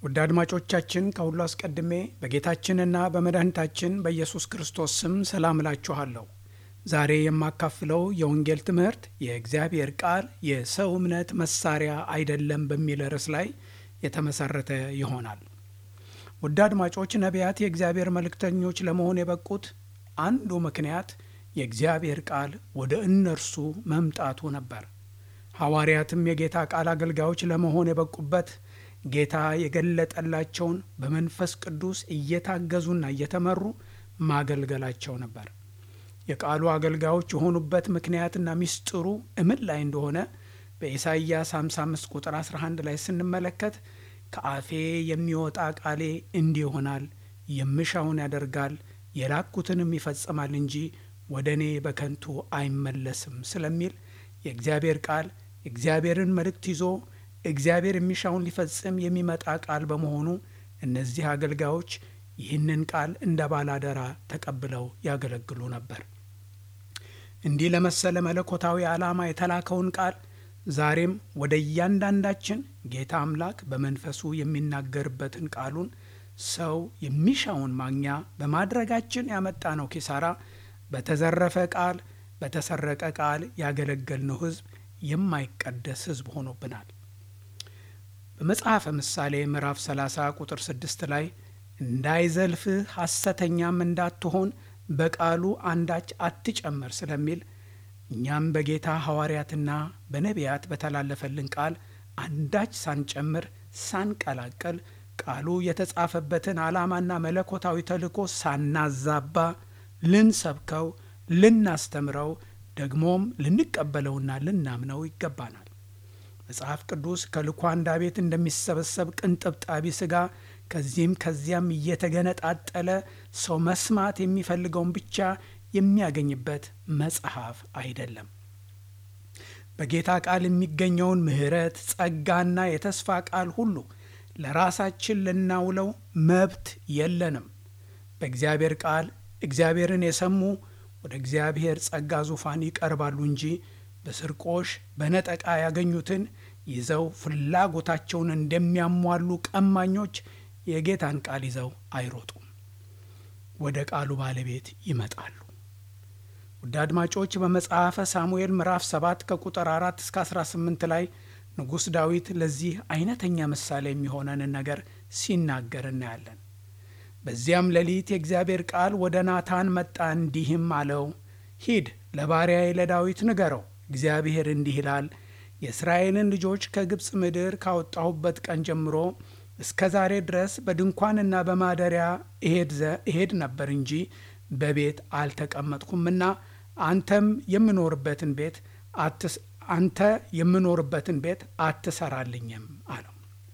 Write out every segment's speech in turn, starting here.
ውድ አድማጮቻችን ከሁሉ አስቀድሜ በጌታችንና በመድኃኒታችን በኢየሱስ ክርስቶስ ስም ሰላም እላችኋለሁ። ዛሬ የማካፍለው የወንጌል ትምህርት የእግዚአብሔር ቃል የሰው እምነት መሳሪያ አይደለም በሚል ርዕስ ላይ የተመሰረተ ይሆናል። ውድ አድማጮች ነቢያት የእግዚአብሔር መልእክተኞች ለመሆን የበቁት አንዱ ምክንያት የእግዚአብሔር ቃል ወደ እነርሱ መምጣቱ ነበር። ሐዋርያትም የጌታ ቃል አገልጋዮች ለመሆን የበቁበት ጌታ የገለጠላቸውን በመንፈስ ቅዱስ እየታገዙና እየተመሩ ማገልገላቸው ነበር። የቃሉ አገልጋዮች የሆኑበት ምክንያትና ምስጢሩ እምን ላይ እንደሆነ በኢሳይያስ 55 ቁጥር 11 ላይ ስንመለከት ከአፌ የሚወጣ ቃሌ እንዲህ ይሆናል፣ የምሻውን ያደርጋል፣ የላኩትንም ይፈጽማል እንጂ ወደ እኔ በከንቱ አይመለስም ስለሚል የእግዚአብሔር ቃል የእግዚአብሔርን መልእክት ይዞ እግዚአብሔር የሚሻውን ሊፈጽም የሚመጣ ቃል በመሆኑ እነዚህ አገልጋዮች ይህንን ቃል እንደ ባላደራ ተቀብለው ያገለግሉ ነበር። እንዲህ ለመሰለ መለኮታዊ ዓላማ የተላከውን ቃል ዛሬም ወደ እያንዳንዳችን ጌታ አምላክ በመንፈሱ የሚናገርበትን ቃሉን ሰው የሚሻውን ማግኛ በማድረጋችን ያመጣ ነው ኪሳራ በተዘረፈ ቃል በተሰረቀ ቃል ያገለገልነው ሕዝብ የማይቀደስ ሕዝብ ሆኖብናል። በመጽሐፈ ምሳሌ ምዕራፍ 30 ቁጥር 6 ላይ እንዳይዘልፍህ ሐሰተኛም እንዳትሆን በቃሉ አንዳች አትጨምር ስለሚል እኛም በጌታ ሐዋርያትና በነቢያት በተላለፈልን ቃል አንዳች ሳንጨምር ሳንቀላቀል ቃሉ የተጻፈበትን ዓላማና መለኮታዊ ተልእኮ ሳናዛባ ልንሰብከው፣ ልናስተምረው ደግሞም ልንቀበለውና ልናምነው ይገባናል። መጽሐፍ ቅዱስ ከልኳንዳ ቤት እንደሚሰበሰብ ቅንጥብጣቢ ሥጋ ከዚህም ከዚያም እየተገነጣጠለ ሰው መስማት የሚፈልገውን ብቻ የሚያገኝበት መጽሐፍ አይደለም። በጌታ ቃል የሚገኘውን ምሕረት፣ ጸጋና የተስፋ ቃል ሁሉ ለራሳችን ልናውለው መብት የለንም። በእግዚአብሔር ቃል እግዚአብሔርን የሰሙ ወደ እግዚአብሔር ጸጋ ዙፋን ይቀርባሉ እንጂ በስርቆሽ በነጠቃ ያገኙትን ይዘው ፍላጎታቸውን እንደሚያሟሉ ቀማኞች የጌታን ቃል ይዘው አይሮጡም፣ ወደ ቃሉ ባለቤት ይመጣሉ። ውድ አድማጮች በመጽሐፈ ሳሙኤል ምዕራፍ 7 ከቁጥር 4 እስከ 18 ላይ ንጉሥ ዳዊት ለዚህ አይነተኛ ምሳሌ የሚሆነንን ነገር ሲናገር እናያለን። በዚያም ሌሊት የእግዚአብሔር ቃል ወደ ናታን መጣ፣ እንዲህም አለው፣ ሂድ ለባሪያዬ ለዳዊት ንገረው፣ እግዚአብሔር እንዲህ ይላል የእስራኤልን ልጆች ከግብፅ ምድር ካወጣሁበት ቀን ጀምሮ እስከ ዛሬ ድረስ በድንኳንና በማደሪያ እሄድ ነበር እንጂ በቤት አልተቀመጥኩምና አንተም የምኖርበትን ቤት አንተ የምኖርበትን ቤት አትሰራልኝም አለው።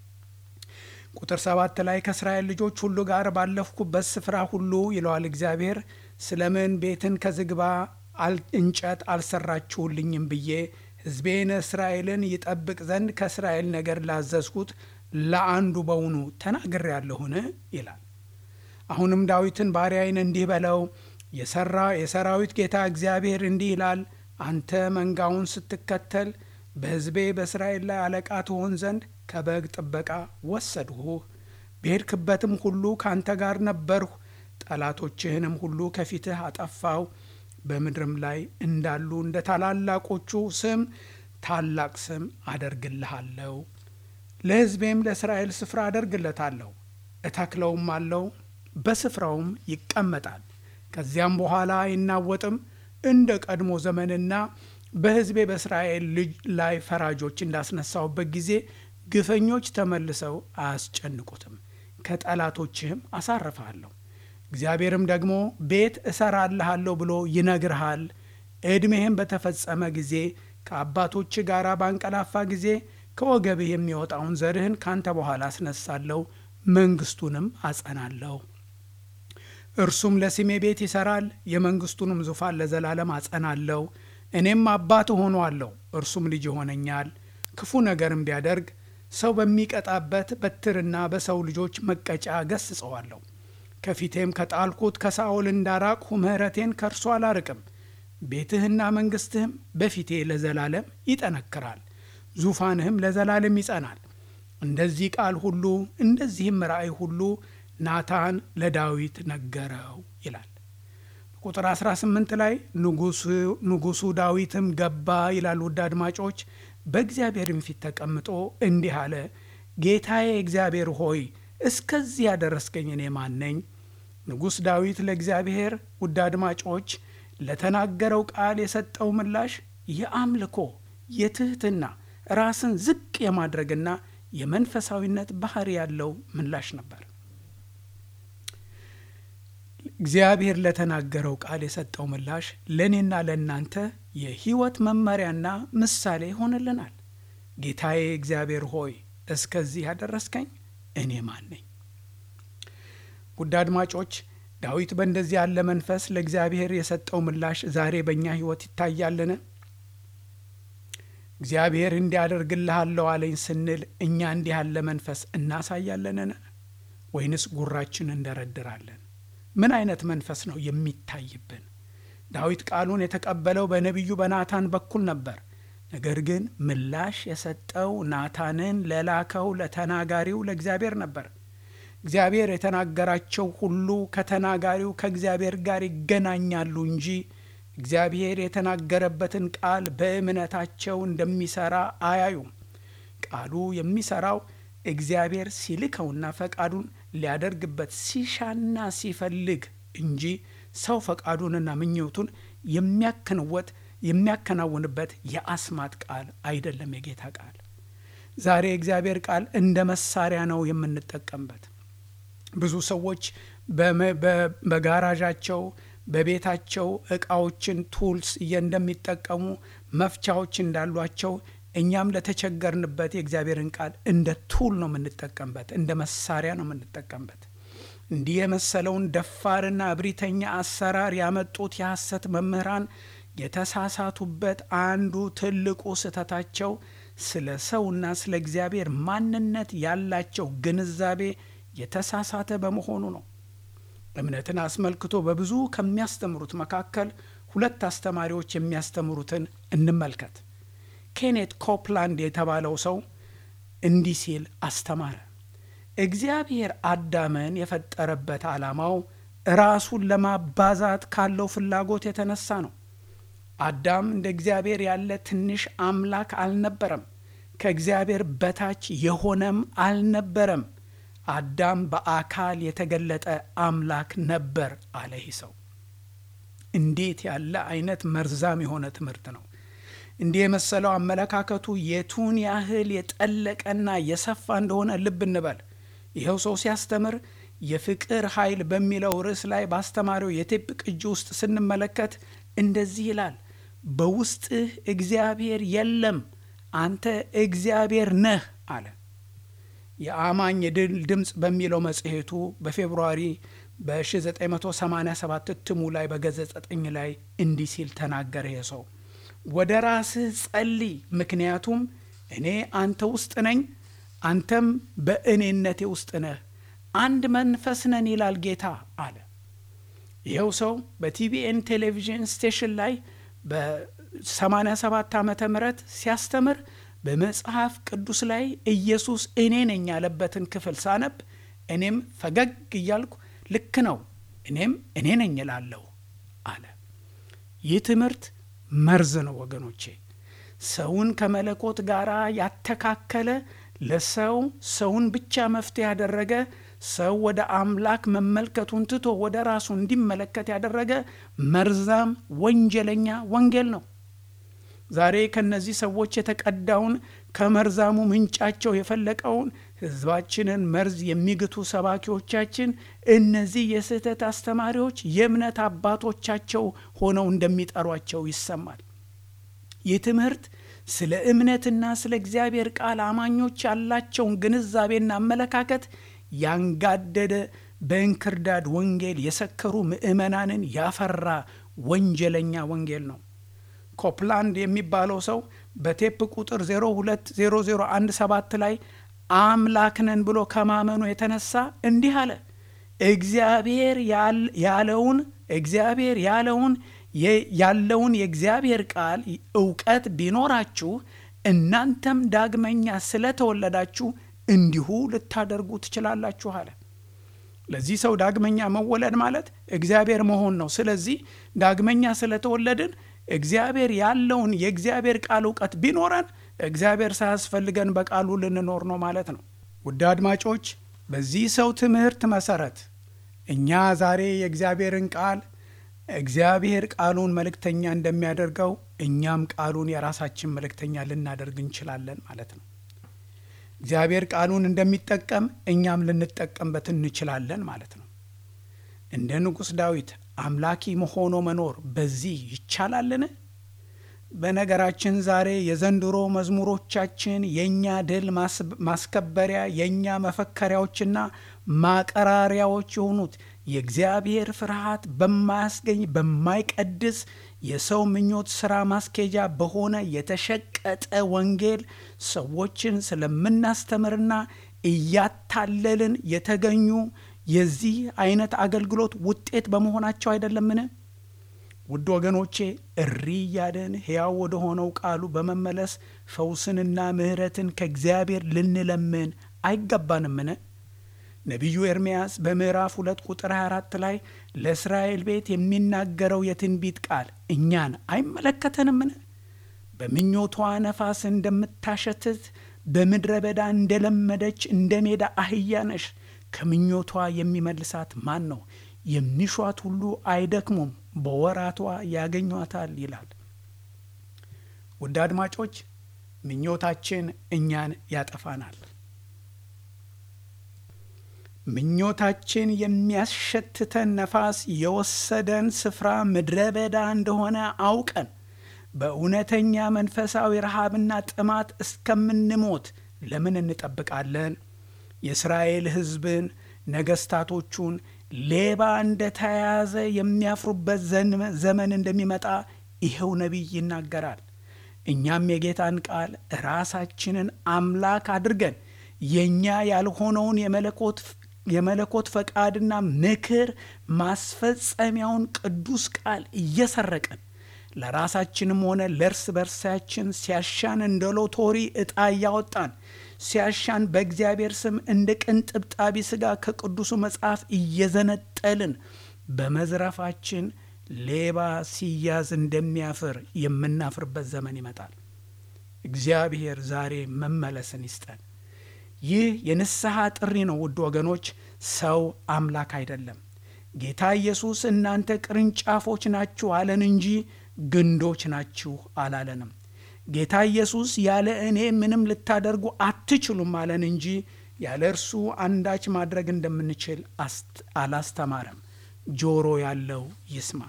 ቁጥር ሰባት ላይ ከእስራኤል ልጆች ሁሉ ጋር ባለፍኩበት ስፍራ ሁሉ ይለዋል እግዚአብሔር፣ ስለምን ቤትን ከዝግባ እንጨት አልሰራችሁልኝም ብዬ ሕዝቤን እስራኤልን ይጠብቅ ዘንድ ከእስራኤል ነገር ላዘዝኩት ለአንዱ በውኑ ተናግሬአለሁን? ይላል። አሁንም ዳዊትን ባሪያዬን እንዲህ በለው የሰራ የሰራዊት ጌታ እግዚአብሔር እንዲህ ይላል አንተ መንጋውን ስትከተል በሕዝቤ በእስራኤል ላይ አለቃ ትሆን ዘንድ ከበግ ጥበቃ ወሰድሁህ። በሄድክበትም ሁሉ ካንተ ጋር ነበርሁ። ጠላቶችህንም ሁሉ ከፊትህ አጠፋው። በምድርም ላይ እንዳሉ እንደ ታላላቆቹ ስም ታላቅ ስም አደርግልሃለሁ። ለሕዝቤም ለእስራኤል ስፍራ አደርግለታለሁ፣ እተክለውም አለው፣ በስፍራውም ይቀመጣል። ከዚያም በኋላ አይናወጥም። እንደ ቀድሞ ዘመንና በሕዝቤ በእስራኤል ልጅ ላይ ፈራጆች እንዳስነሳውበት ጊዜ ግፈኞች ተመልሰው አያስጨንቁትም። ከጠላቶችህም አሳርፍሃለሁ። እግዚአብሔርም ደግሞ ቤት እሰራልሃለሁ ብሎ ይነግርሃል። ዕድሜህም በተፈጸመ ጊዜ ከአባቶች ጋር ባንቀላፋ ጊዜ ከወገብህ የሚወጣውን ዘርህን ካንተ በኋላ አስነሳለሁ፣ መንግሥቱንም አጸናለሁ። እርሱም ለስሜ ቤት ይሠራል፣ የመንግሥቱንም ዙፋን ለዘላለም አጸናለሁ። እኔም አባት እሆነዋለሁ፣ እርሱም ልጅ ይሆነኛል። ክፉ ነገርም ቢያደርግ ሰው በሚቀጣበት በትርና በሰው ልጆች መቀጫ ገስጸዋለሁ። ከፊቴም ከጣልኩት ከሳኦል እንዳራቅሁ ምሕረቴን ከእርሱ አላርቅም። ቤትህና መንግሥትህም በፊቴ ለዘላለም ይጠነክራል፣ ዙፋንህም ለዘላለም ይጸናል። እንደዚህ ቃል ሁሉ እንደዚህም ራእይ ሁሉ ናታን ለዳዊት ነገረው ይላል። ቁጥር 18 ላይ ንጉሡ ዳዊትም ገባ ይላል። ውድ አድማጮች በእግዚአብሔርም ፊት ተቀምጦ እንዲህ አለ፣ ጌታዬ እግዚአብሔር ሆይ እስከዚህ ያደረስከኝ እኔ ማን ነኝ? ንጉሥ ዳዊት ለእግዚአብሔር ውድ አድማጮች ለተናገረው ቃል የሰጠው ምላሽ የአምልኮ የትህትና ራስን ዝቅ የማድረግና የመንፈሳዊነት ባህሪ ያለው ምላሽ ነበር። እግዚአብሔር ለተናገረው ቃል የሰጠው ምላሽ ለእኔና ለእናንተ የሕይወት መመሪያና ምሳሌ ይሆንልናል። ጌታዬ እግዚአብሔር ሆይ እስከዚህ ያደረስከኝ እኔ ማን ነኝ? ውድ አድማጮች ዳዊት በእንደዚህ ያለ መንፈስ ለእግዚአብሔር የሰጠው ምላሽ ዛሬ በእኛ ሕይወት ይታያልን? እግዚአብሔር እንዲያደርግልሃለሁ አለኝ ስንል እኛ እንዲህ ያለ መንፈስ እናሳያለንን? ወይንስ ጉራችን እንደረድራለን? ምን አይነት መንፈስ ነው የሚታይብን? ዳዊት ቃሉን የተቀበለው በነቢዩ በናታን በኩል ነበር። ነገር ግን ምላሽ የሰጠው ናታንን ለላከው ለተናጋሪው ለእግዚአብሔር ነበር። እግዚአብሔር የተናገራቸው ሁሉ ከተናጋሪው ከእግዚአብሔር ጋር ይገናኛሉ እንጂ እግዚአብሔር የተናገረበትን ቃል በእምነታቸው እንደሚሰራ አያዩም። ቃሉ የሚሰራው እግዚአብሔር ሲልከውና ፈቃዱን ሊያደርግበት ሲሻና ሲፈልግ እንጂ ሰው ፈቃዱንና ምኞቱን የሚያከንወት የሚያከናውንበት የአስማት ቃል አይደለም። የጌታ ቃል ዛሬ የእግዚአብሔር ቃል እንደ መሳሪያ ነው የምንጠቀምበት። ብዙ ሰዎች በጋራዣቸው በቤታቸው እቃዎችን ቱልስ እንደሚጠቀሙ መፍቻዎች እንዳሏቸው እኛም ለተቸገርንበት የእግዚአብሔርን ቃል እንደ ቱል ነው የምንጠቀምበት፣ እንደ መሳሪያ ነው የምንጠቀምበት። እንዲህ የመሰለውን ደፋርና እብሪተኛ አሰራር ያመጡት የሐሰት መምህራን የተሳሳቱበት አንዱ ትልቁ ስህተታቸው ስለ ሰውና ስለ እግዚአብሔር ማንነት ያላቸው ግንዛቤ የተሳሳተ በመሆኑ ነው። እምነትን አስመልክቶ በብዙ ከሚያስተምሩት መካከል ሁለት አስተማሪዎች የሚያስተምሩትን እንመልከት። ኬኔት ኮፕላንድ የተባለው ሰው እንዲህ ሲል አስተማረ። እግዚአብሔር አዳምን የፈጠረበት ዓላማው ራሱን ለማባዛት ካለው ፍላጎት የተነሳ ነው። አዳም እንደ እግዚአብሔር ያለ ትንሽ አምላክ አልነበረም። ከእግዚአብሔር በታች የሆነም አልነበረም። አዳም በአካል የተገለጠ አምላክ ነበር አለ ይህ ሰው። እንዴት ያለ አይነት መርዛም የሆነ ትምህርት ነው! እንዲህ የመሰለው አመለካከቱ የቱን ያህል የጠለቀና የሰፋ እንደሆነ ልብ እንበል። ይኸው ሰው ሲያስተምር የፍቅር ኃይል በሚለው ርዕስ ላይ ባስተማሪው የቴፕ ቅጂ ውስጥ ስንመለከት እንደዚህ ይላል። በውስጥህ እግዚአብሔር የለም፣ አንተ እግዚአብሔር ነህ አለ። የአማኝ የድል ድምፅ በሚለው መጽሔቱ በፌብርዋሪ በ1987 እትሙ ላይ በገጽ 9 ላይ እንዲህ ሲል ተናገረ። ይህ ሰው ወደ ራስህ ጸልይ፣ ምክንያቱም እኔ አንተ ውስጥ ነኝ፣ አንተም በእኔነቴ ውስጥ ነህ፣ አንድ መንፈስ ነን ይላል ጌታ አለ። ይኸው ሰው በቲቢኤን ቴሌቪዥን ስቴሽን ላይ በ87 ዓመተ ምህረት ሲያስተምር በመጽሐፍ ቅዱስ ላይ ኢየሱስ እኔ ነኝ ያለበትን ክፍል ሳነብ እኔም ፈገግ እያልኩ ልክ ነው እኔም እኔ ነኝ እላለሁ አለ። ይህ ትምህርት መርዝ ነው ወገኖቼ። ሰውን ከመለኮት ጋር ያተካከለ፣ ለሰው ሰውን ብቻ መፍትሄ ያደረገ፣ ሰው ወደ አምላክ መመልከቱን ትቶ ወደ ራሱ እንዲመለከት ያደረገ መርዛም ወንጀለኛ ወንጌል ነው። ዛሬ ከነዚህ ሰዎች የተቀዳውን ከመርዛሙ ምንጫቸው የፈለቀውን ሕዝባችንን መርዝ የሚግቱ ሰባኪዎቻችን እነዚህ የስህተት አስተማሪዎች የእምነት አባቶቻቸው ሆነው እንደሚጠሯቸው ይሰማል። ይህ ትምህርት ስለ እምነትና ስለ እግዚአብሔር ቃል አማኞች ያላቸውን ግንዛቤና አመለካከት ያንጋደደ በእንክርዳድ ወንጌል የሰከሩ ምዕመናንን ያፈራ ወንጀለኛ ወንጌል ነው። ኮፕላንድ የሚባለው ሰው በቴፕ ቁጥር 020017 ላይ አምላክ ነን ብሎ ከማመኑ የተነሳ እንዲህ አለ። እግዚአብሔር ያለውን እግዚአብሔር ያለውን ያለውን የእግዚአብሔር ቃል እውቀት ቢኖራችሁ እናንተም ዳግመኛ ስለተወለዳችሁ እንዲሁ ልታደርጉ ትችላላችሁ አለ። ለዚህ ሰው ዳግመኛ መወለድ ማለት እግዚአብሔር መሆን ነው። ስለዚህ ዳግመኛ ስለተወለድን እግዚአብሔር ያለውን የእግዚአብሔር ቃል እውቀት ቢኖረን እግዚአብሔር ሳያስፈልገን በቃሉ ልንኖር ነው ማለት ነው። ውድ አድማጮች፣ በዚህ ሰው ትምህርት መሰረት እኛ ዛሬ የእግዚአብሔርን ቃል እግዚአብሔር ቃሉን መልእክተኛ እንደሚያደርገው እኛም ቃሉን የራሳችን መልእክተኛ ልናደርግ እንችላለን ማለት ነው። እግዚአብሔር ቃሉን እንደሚጠቀም እኛም ልንጠቀምበት እንችላለን ማለት ነው። እንደ ንጉሥ ዳዊት አምላኪ ሆኖ መኖር በዚህ ይቻላልን? በነገራችን ዛሬ የዘንድሮ መዝሙሮቻችን የእኛ ድል ማስከበሪያ የእኛ መፈከሪያዎችና ማቀራሪያዎች የሆኑት የእግዚአብሔር ፍርሃት በማያስገኝ በማይቀድስ የሰው ምኞት ሥራ ማስኬጃ በሆነ የተሸቀጠ ወንጌል ሰዎችን ስለምናስተምርና እያታለልን የተገኙ የዚህ አይነት አገልግሎት ውጤት በመሆናቸው አይደለምን? ውድ ወገኖቼ እሪ እያለን ሕያው ወደ ሆነው ቃሉ በመመለስ ፈውስንና ምሕረትን ከእግዚአብሔር ልንለምን አይገባንምን? ነቢዩ ኤርምያስ በምዕራፍ ሁለት ቁጥር 24 ላይ ለእስራኤል ቤት የሚናገረው የትንቢት ቃል እኛን አይመለከተንምን? በምኞቷ ነፋስ እንደምታሸትት በምድረ በዳ እንደለመደች እንደ ሜዳ አህያ ነሽ። ከምኞቷ የሚመልሳት ማን ነው? የሚሿት ሁሉ አይደክሙም፣ በወራቷ ያገኟታል ይላል። ውድ አድማጮች ምኞታችን እኛን ያጠፋናል። ምኞታችን የሚያሸትተን ነፋስ የወሰደን ስፍራ ምድረ በዳ እንደሆነ አውቀን በእውነተኛ መንፈሳዊ ረሃብና ጥማት እስከምንሞት ለምን እንጠብቃለን? የእስራኤል ሕዝብን ነገስታቶቹን ሌባ እንደተያያዘ የሚያፍሩበት ዘመን እንደሚመጣ ይኸው ነቢይ ይናገራል። እኛም የጌታን ቃል ራሳችንን አምላክ አድርገን የእኛ ያልሆነውን የመለኮት ፈቃድና ምክር ማስፈጸሚያውን ቅዱስ ቃል እየሰረቅን ለራሳችንም ሆነ ለእርስ በርሳችን ሲያሻን እንደ ሎቶሪ ዕጣ እያወጣን ሲያሻን በእግዚአብሔር ስም እንደ ቅንጥብጣቢ ሥጋ ከቅዱሱ መጽሐፍ እየዘነጠልን በመዝረፋችን ሌባ ሲያዝ እንደሚያፍር የምናፍርበት ዘመን ይመጣል። እግዚአብሔር ዛሬ መመለስን ይስጠን። ይህ የንስሐ ጥሪ ነው። ውድ ወገኖች፣ ሰው አምላክ አይደለም። ጌታ ኢየሱስ እናንተ ቅርንጫፎች ናችሁ አለን እንጂ ግንዶች ናችሁ አላለንም። ጌታ ኢየሱስ ያለ እኔ ምንም ልታደርጉ አትችሉም አለን እንጂ ያለ እርሱ አንዳች ማድረግ እንደምንችል አላስተማረም። ጆሮ ያለው ይስማ።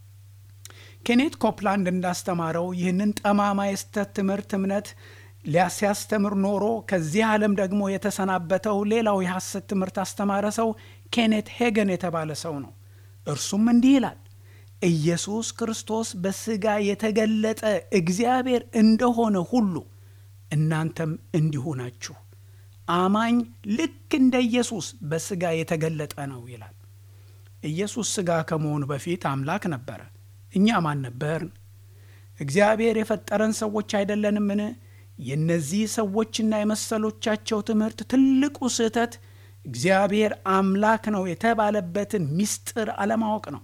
ኬኔት ኮፕላንድ እንዳስተማረው ይህንን ጠማማ የስተት ትምህርት እምነት ሲያስተምር ኖሮ ከዚህ ዓለም ደግሞ የተሰናበተው ሌላው የሐሰት ትምህርት አስተማረ ሰው ኬኔት ሄገን የተባለ ሰው ነው። እርሱም እንዲህ ይላል ኢየሱስ ክርስቶስ በሥጋ የተገለጠ እግዚአብሔር እንደሆነ ሁሉ እናንተም እንዲሁ ናችሁ። አማኝ ልክ እንደ ኢየሱስ በሥጋ የተገለጠ ነው ይላል። ኢየሱስ ሥጋ ከመሆኑ በፊት አምላክ ነበረ። እኛ ማን ነበርን? እግዚአብሔር የፈጠረን ሰዎች አይደለንምን? የእነዚህ ሰዎችና የመሰሎቻቸው ትምህርት ትልቁ ስህተት እግዚአብሔር አምላክ ነው የተባለበትን ምስጢር አለማወቅ ነው።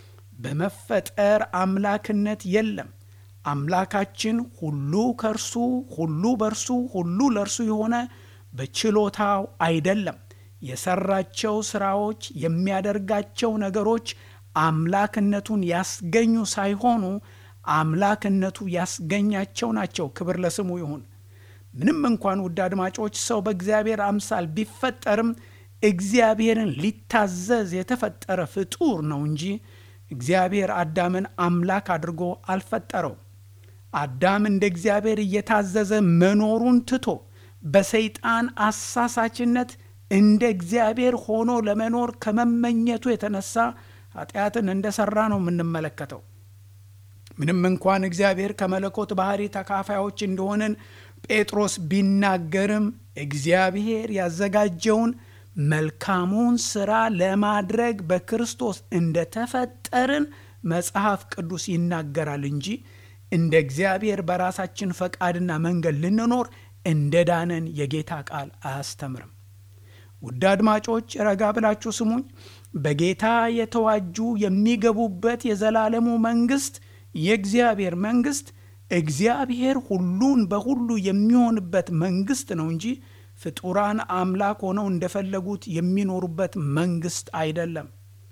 በመፈጠር አምላክነት የለም። አምላካችን ሁሉ ከእርሱ ሁሉ በእርሱ ሁሉ ለእርሱ የሆነ በችሎታው አይደለም። የሰራቸው ስራዎች፣ የሚያደርጋቸው ነገሮች አምላክነቱን ያስገኙ ሳይሆኑ አምላክነቱ ያስገኛቸው ናቸው። ክብር ለስሙ ይሁን። ምንም እንኳን ውድ አድማጮች ሰው በእግዚአብሔር አምሳል ቢፈጠርም እግዚአብሔርን ሊታዘዝ የተፈጠረ ፍጡር ነው እንጂ እግዚአብሔር አዳምን አምላክ አድርጎ አልፈጠረው። አዳም እንደ እግዚአብሔር እየታዘዘ መኖሩን ትቶ በሰይጣን አሳሳችነት እንደ እግዚአብሔር ሆኖ ለመኖር ከመመኘቱ የተነሳ ኃጢአትን እንደሰራ ነው የምንመለከተው። ምንም እንኳን እግዚአብሔር ከመለኮት ባህሪ ተካፋዮች እንደሆንን ጴጥሮስ ቢናገርም እግዚአብሔር ያዘጋጀውን መልካሙን ሥራ ለማድረግ በክርስቶስ እንደተፈጠርን መጽሐፍ ቅዱስ ይናገራል እንጂ እንደ እግዚአብሔር በራሳችን ፈቃድና መንገድ ልንኖር እንደ ዳነን የጌታ ቃል አያስተምርም። ውድ አድማጮች ረጋ ብላችሁ ስሙኝ። በጌታ የተዋጁ የሚገቡበት የዘላለሙ መንግሥት የእግዚአብሔር መንግሥት እግዚአብሔር ሁሉን በሁሉ የሚሆንበት መንግሥት ነው እንጂ ፍጡራን አምላክ ሆነው እንደፈለጉት የሚኖሩበት መንግሥት አይደለም።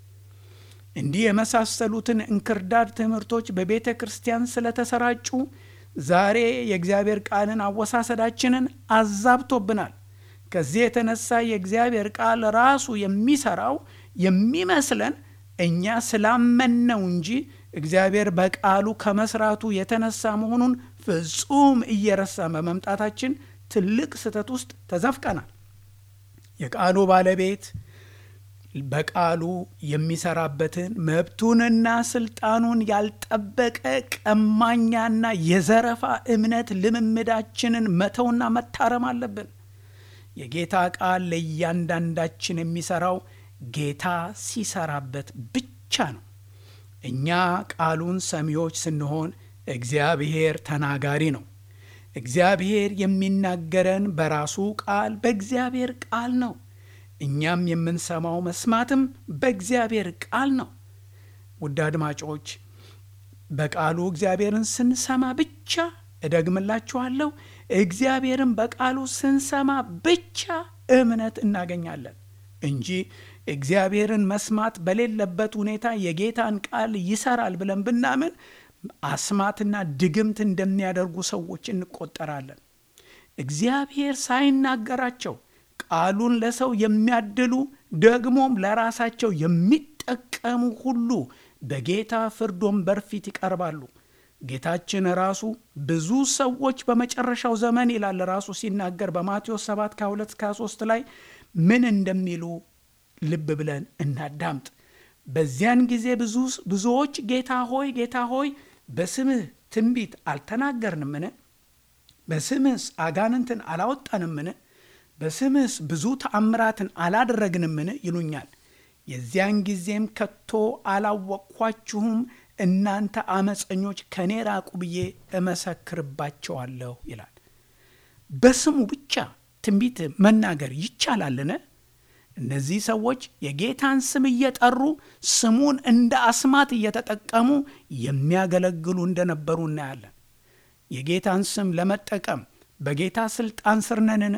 እንዲህ የመሳሰሉትን እንክርዳድ ትምህርቶች በቤተ ክርስቲያን ስለተሰራጩ ዛሬ የእግዚአብሔር ቃልን አወሳሰዳችንን አዛብቶብናል። ከዚህ የተነሳ የእግዚአብሔር ቃል ራሱ የሚሰራው የሚመስለን እኛ ስላመንነው እንጂ እግዚአብሔር በቃሉ ከመስራቱ የተነሳ መሆኑን ፍጹም እየረሳን በመምጣታችን ትልቅ ስህተት ውስጥ ተዘፍቀናል። የቃሉ ባለቤት በቃሉ የሚሰራበትን መብቱንና ስልጣኑን ያልጠበቀ ቀማኛና የዘረፋ እምነት ልምምዳችንን መተውና መታረም አለብን። የጌታ ቃል ለእያንዳንዳችን የሚሰራው ጌታ ሲሰራበት ብቻ ነው። እኛ ቃሉን ሰሚዎች ስንሆን እግዚአብሔር ተናጋሪ ነው። እግዚአብሔር የሚናገረን በራሱ ቃል በእግዚአብሔር ቃል ነው። እኛም የምንሰማው መስማትም በእግዚአብሔር ቃል ነው። ውድ አድማጮች በቃሉ እግዚአብሔርን ስንሰማ ብቻ እደግምላችኋለሁ፣ እግዚአብሔርን በቃሉ ስንሰማ ብቻ እምነት እናገኛለን እንጂ እግዚአብሔርን መስማት በሌለበት ሁኔታ የጌታን ቃል ይሰራል ብለን ብናምን አስማትና ድግምት እንደሚያደርጉ ሰዎች እንቆጠራለን። እግዚአብሔር ሳይናገራቸው ቃሉን ለሰው የሚያድሉ ደግሞም ለራሳቸው የሚጠቀሙ ሁሉ በጌታ ፍርድ ወንበር ፊት ይቀርባሉ። ጌታችን ራሱ ብዙ ሰዎች በመጨረሻው ዘመን ይላል ራሱ ሲናገር በማቴዎስ 7 ከ2 እስከ 3 ላይ ምን እንደሚሉ ልብ ብለን እናዳምጥ። በዚያን ጊዜ ብዙዎች ጌታ ሆይ ጌታ ሆይ በስምህ ትንቢት አልተናገርንምን? በስምህስ አጋንንትን አላወጣንምን? በስምህስ ብዙ ተአምራትን አላደረግንምን? ይሉኛል። የዚያን ጊዜም ከቶ አላወቅኳችሁም እናንተ አመፀኞች ከኔ ራቁ ብዬ እመሰክርባቸዋለሁ ይላል። በስሙ ብቻ ትንቢት መናገር ይቻላልን? እነዚህ ሰዎች የጌታን ስም እየጠሩ ስሙን እንደ አስማት እየተጠቀሙ የሚያገለግሉ እንደነበሩ እናያለን። የጌታን ስም ለመጠቀም በጌታ ስልጣን ስር ነንን?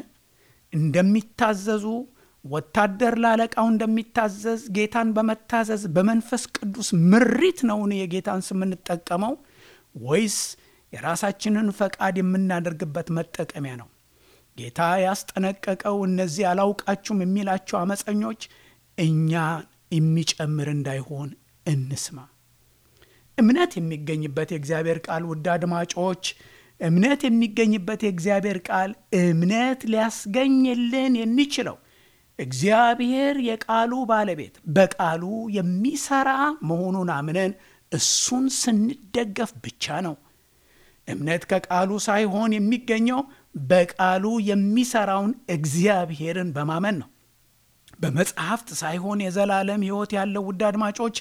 እንደሚታዘዙ ወታደር ላለቃው እንደሚታዘዝ ጌታን በመታዘዝ በመንፈስ ቅዱስ ምሪት ነውን የጌታን ስም የምንጠቀመው ወይስ የራሳችንን ፈቃድ የምናደርግበት መጠቀሚያ ነው? ጌታ ያስጠነቀቀው እነዚህ አላውቃችሁም የሚላቸው አመፀኞች እኛ የሚጨምር እንዳይሆን እንስማ። እምነት የሚገኝበት የእግዚአብሔር ቃል ውድ አድማጮች፣ እምነት የሚገኝበት የእግዚአብሔር ቃል እምነት ሊያስገኝልን የሚችለው እግዚአብሔር የቃሉ ባለቤት በቃሉ የሚሰራ መሆኑን አምነን እሱን ስንደገፍ ብቻ ነው። እምነት ከቃሉ ሳይሆን የሚገኘው በቃሉ የሚሰራውን እግዚአብሔርን በማመን ነው። በመጽሐፍት ሳይሆን የዘላለም ሕይወት ያለው ውድ አድማጮች፣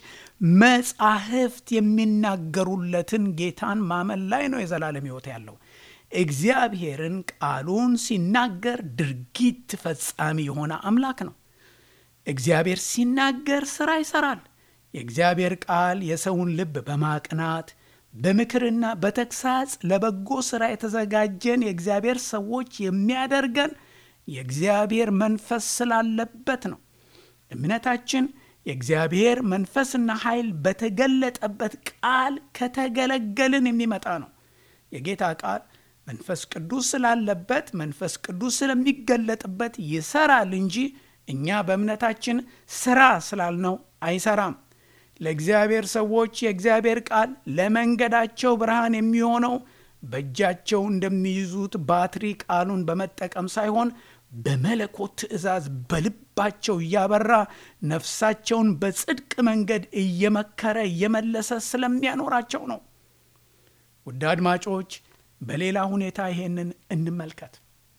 መጻሕፍት የሚናገሩለትን ጌታን ማመን ላይ ነው የዘላለም ሕይወት ያለው። እግዚአብሔርን ቃሉን ሲናገር ድርጊት ፈጻሚ የሆነ አምላክ ነው። እግዚአብሔር ሲናገር ሥራ ይሠራል። የእግዚአብሔር ቃል የሰውን ልብ በማቅናት በምክርና በተግሳጽ ለበጎ ሥራ የተዘጋጀን የእግዚአብሔር ሰዎች የሚያደርገን የእግዚአብሔር መንፈስ ስላለበት ነው። እምነታችን የእግዚአብሔር መንፈስና ኃይል በተገለጠበት ቃል ከተገለገልን የሚመጣ ነው። የጌታ ቃል መንፈስ ቅዱስ ስላለበት መንፈስ ቅዱስ ስለሚገለጥበት ይሰራል እንጂ እኛ በእምነታችን ስራ ስላልነው አይሰራም። ለእግዚአብሔር ሰዎች የእግዚአብሔር ቃል ለመንገዳቸው ብርሃን የሚሆነው በእጃቸው እንደሚይዙት ባትሪ ቃሉን በመጠቀም ሳይሆን በመለኮት ትእዛዝ በልባቸው እያበራ ነፍሳቸውን በጽድቅ መንገድ እየመከረ እየመለሰ ስለሚያኖራቸው ነው። ውድ አድማጮች በሌላ ሁኔታ ይሄንን እንመልከት።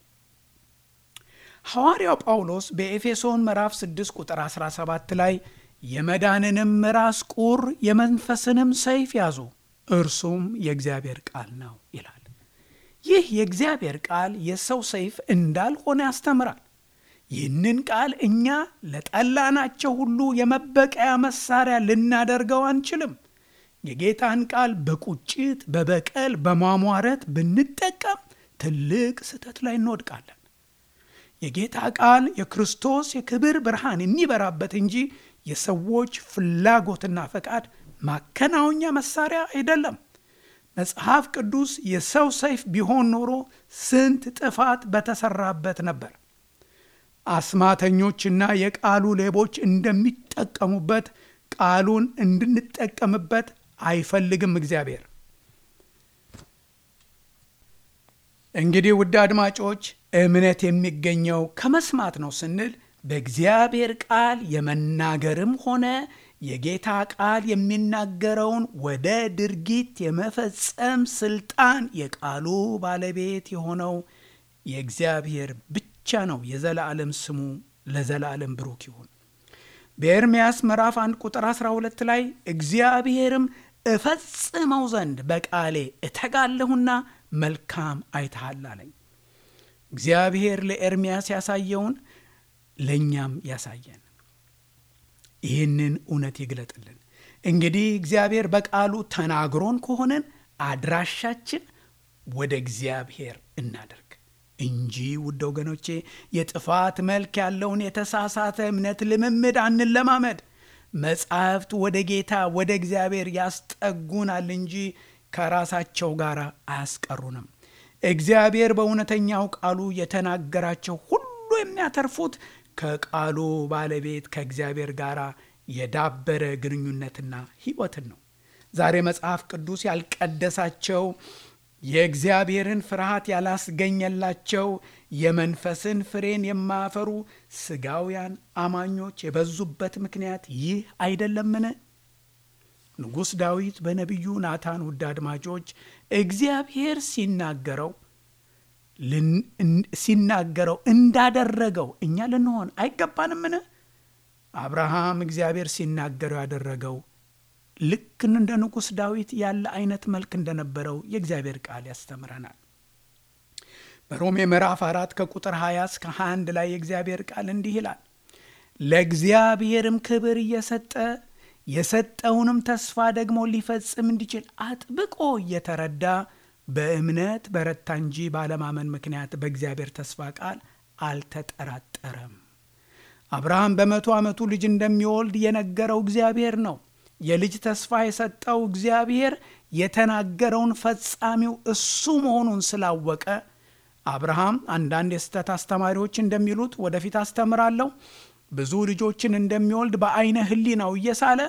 ሐዋርያው ጳውሎስ በኤፌሶን ምዕራፍ 6 ቁጥር 17 ላይ የመዳንንም ራስ ቁር የመንፈስንም ሰይፍ ያዙ እርሱም የእግዚአብሔር ቃል ነው ይላል። ይህ የእግዚአብሔር ቃል የሰው ሰይፍ እንዳልሆነ ያስተምራል። ይህንን ቃል እኛ ለጠላናቸው ሁሉ የመበቀያ መሳሪያ ልናደርገው አንችልም። የጌታን ቃል በቁጭት በበቀል በማሟረት ብንጠቀም ትልቅ ስህተት ላይ እንወድቃለን። የጌታ ቃል የክርስቶስ የክብር ብርሃን የሚበራበት እንጂ የሰዎች ፍላጎትና ፈቃድ ማከናወኛ መሳሪያ አይደለም። መጽሐፍ ቅዱስ የሰው ሰይፍ ቢሆን ኖሮ ስንት ጥፋት በተሰራበት ነበር። አስማተኞችና የቃሉ ሌቦች እንደሚጠቀሙበት ቃሉን እንድንጠቀምበት አይፈልግም እግዚአብሔር። እንግዲህ ውድ አድማጮች እምነት የሚገኘው ከመስማት ነው ስንል በእግዚአብሔር ቃል የመናገርም ሆነ የጌታ ቃል የሚናገረውን ወደ ድርጊት የመፈጸም ስልጣን የቃሉ ባለቤት የሆነው የእግዚአብሔር ብቻ ነው። የዘላለም ስሙ ለዘላለም ብሩክ ይሁን። በኤርምያስ ምዕራፍ 1 ቁጥር 12 ላይ እግዚአብሔርም እፈጽመው ዘንድ በቃሌ እተጋለሁና መልካም አይተሃል አለኝ። እግዚአብሔር ለኤርምያስ ያሳየውን ለእኛም ያሳየን። ይህንን እውነት ይግለጥልን። እንግዲህ እግዚአብሔር በቃሉ ተናግሮን ከሆነን አድራሻችን ወደ እግዚአብሔር እናደርግ እንጂ ውድ ወገኖቼ የጥፋት መልክ ያለውን የተሳሳተ እምነት ልምምድ አንለማመድ። መጻሕፍት ወደ ጌታ ወደ እግዚአብሔር ያስጠጉናል እንጂ ከራሳቸው ጋር አያስቀሩንም። እግዚአብሔር በእውነተኛው ቃሉ የተናገራቸው ሁሉ የሚያተርፉት ከቃሉ ባለቤት ከእግዚአብሔር ጋር የዳበረ ግንኙነትና ሕይወትን ነው። ዛሬ መጽሐፍ ቅዱስ ያልቀደሳቸው የእግዚአብሔርን ፍርሃት ያላስገኘላቸው የመንፈስን ፍሬን የማያፈሩ ስጋውያን አማኞች የበዙበት ምክንያት ይህ አይደለምን? ንጉሥ ዳዊት በነቢዩ ናታን ውድ አድማጮች እግዚአብሔር ሲናገረው ሲናገረው እንዳደረገው እኛ ልንሆን አይገባንምን? አብርሃም እግዚአብሔር ሲናገረው ያደረገው ልክ እንደ ንጉሥ ዳዊት ያለ አይነት መልክ እንደነበረው የእግዚአብሔር ቃል ያስተምረናል። በሮሜ ምዕራፍ አራት ከቁጥር 20 እስከ 21 ላይ የእግዚአብሔር ቃል እንዲህ ይላል፣ ለእግዚአብሔርም ክብር እየሰጠ የሰጠውንም ተስፋ ደግሞ ሊፈጽም እንዲችል አጥብቆ እየተረዳ በእምነት በረታ እንጂ ባለማመን ምክንያት በእግዚአብሔር ተስፋ ቃል አልተጠራጠረም። አብርሃም በመቶ ዓመቱ ልጅ እንደሚወልድ የነገረው እግዚአብሔር ነው። የልጅ ተስፋ የሰጠው እግዚአብሔር የተናገረውን ፈጻሚው እሱ መሆኑን ስላወቀ አብርሃም አንዳንድ የስህተት አስተማሪዎች እንደሚሉት ወደፊት አስተምራለሁ ብዙ ልጆችን እንደሚወልድ በአይነ ሕሊናው እየሳለ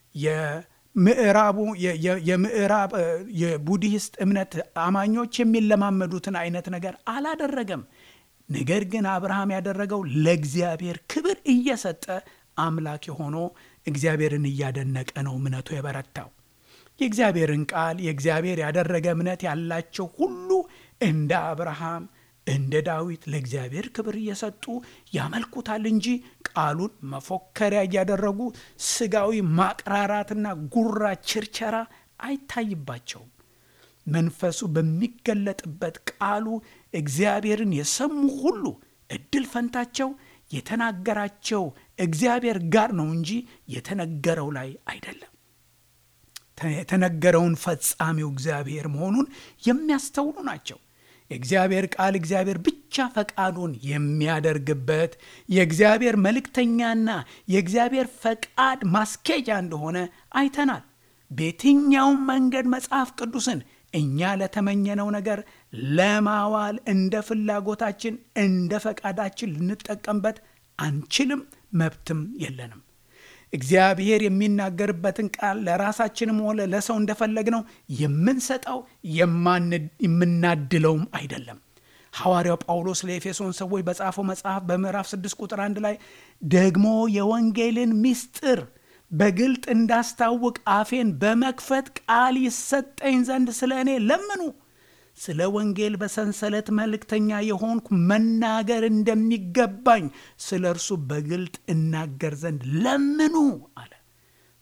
የምዕራቡ የምዕራብ የቡዲሂስት እምነት አማኞች የሚለማመዱትን አይነት ነገር አላደረገም። ነገር ግን አብርሃም ያደረገው ለእግዚአብሔር ክብር እየሰጠ አምላክ ሆኖ እግዚአብሔርን እያደነቀ ነው እምነቱ የበረታው። የእግዚአብሔርን ቃል የእግዚአብሔር ያደረገ እምነት ያላቸው ሁሉ እንደ አብርሃም እንደ ዳዊት ለእግዚአብሔር ክብር እየሰጡ ያመልኩታል እንጂ ቃሉን መፎከሪያ እያደረጉ ስጋዊ ማቅራራትና ጉራ ችርቸራ አይታይባቸውም። መንፈሱ በሚገለጥበት ቃሉ እግዚአብሔርን የሰሙ ሁሉ እድል ፈንታቸው የተናገራቸው እግዚአብሔር ጋር ነው እንጂ የተነገረው ላይ አይደለም። የተነገረውን ፈጻሚው እግዚአብሔር መሆኑን የሚያስተውሉ ናቸው። የእግዚአብሔር ቃል እግዚአብሔር ብቻ ፈቃዱን የሚያደርግበት የእግዚአብሔር መልእክተኛና የእግዚአብሔር ፈቃድ ማስኬጃ እንደሆነ አይተናል። በየትኛውም መንገድ መጽሐፍ ቅዱስን እኛ ለተመኘነው ነገር ለማዋል እንደ ፍላጎታችን እንደ ፈቃዳችን ልንጠቀምበት አንችልም፣ መብትም የለንም። እግዚአብሔር የሚናገርበትን ቃል ለራሳችንም ሆነ ለሰው እንደፈለግነው የምንሰጠው የምናድለውም አይደለም። ሐዋርያው ጳውሎስ ለኤፌሶን ሰዎች በጻፈው መጽሐፍ በምዕራፍ 6 ቁጥር 1 ላይ ደግሞ የወንጌልን ምስጢር በግልጥ እንዳስታውቅ አፌን በመክፈት ቃል ይሰጠኝ ዘንድ ስለ እኔ ለምኑ። ስለ ወንጌል በሰንሰለት መልእክተኛ የሆንኩ መናገር እንደሚገባኝ ስለ እርሱ በግልጥ እናገር ዘንድ ለምኑ አለ።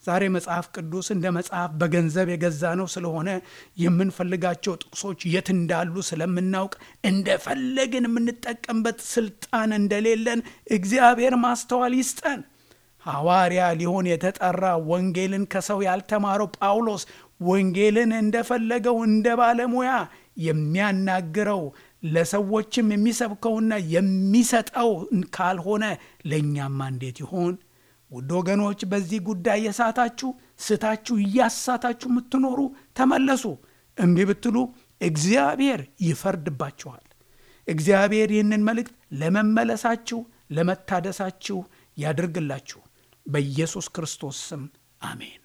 ዛሬ መጽሐፍ ቅዱስ እንደ መጽሐፍ በገንዘብ የገዛ ነው ስለሆነ የምንፈልጋቸው ጥቅሶች የት እንዳሉ ስለምናውቅ እንደፈለግን የምንጠቀምበት ስልጣን እንደሌለን እግዚአብሔር ማስተዋል ይስጠን። ሐዋርያ ሊሆን የተጠራ ወንጌልን ከሰው ያልተማረው ጳውሎስ ወንጌልን እንደፈለገው እንደ ባለሙያ የሚያናግረው ለሰዎችም የሚሰብከውና የሚሰጠው ካልሆነ ለእኛማ እንዴት ይሆን? ውድ ወገኖች በዚህ ጉዳይ የሳታችሁ ስታችሁ እያሳታችሁ የምትኖሩ ተመለሱ። እምቢ ብትሉ እግዚአብሔር ይፈርድባችኋል። እግዚአብሔር ይህንን መልእክት ለመመለሳችሁ ለመታደሳችሁ ያድርግላችሁ። በኢየሱስ ክርስቶስ ስም አሜን።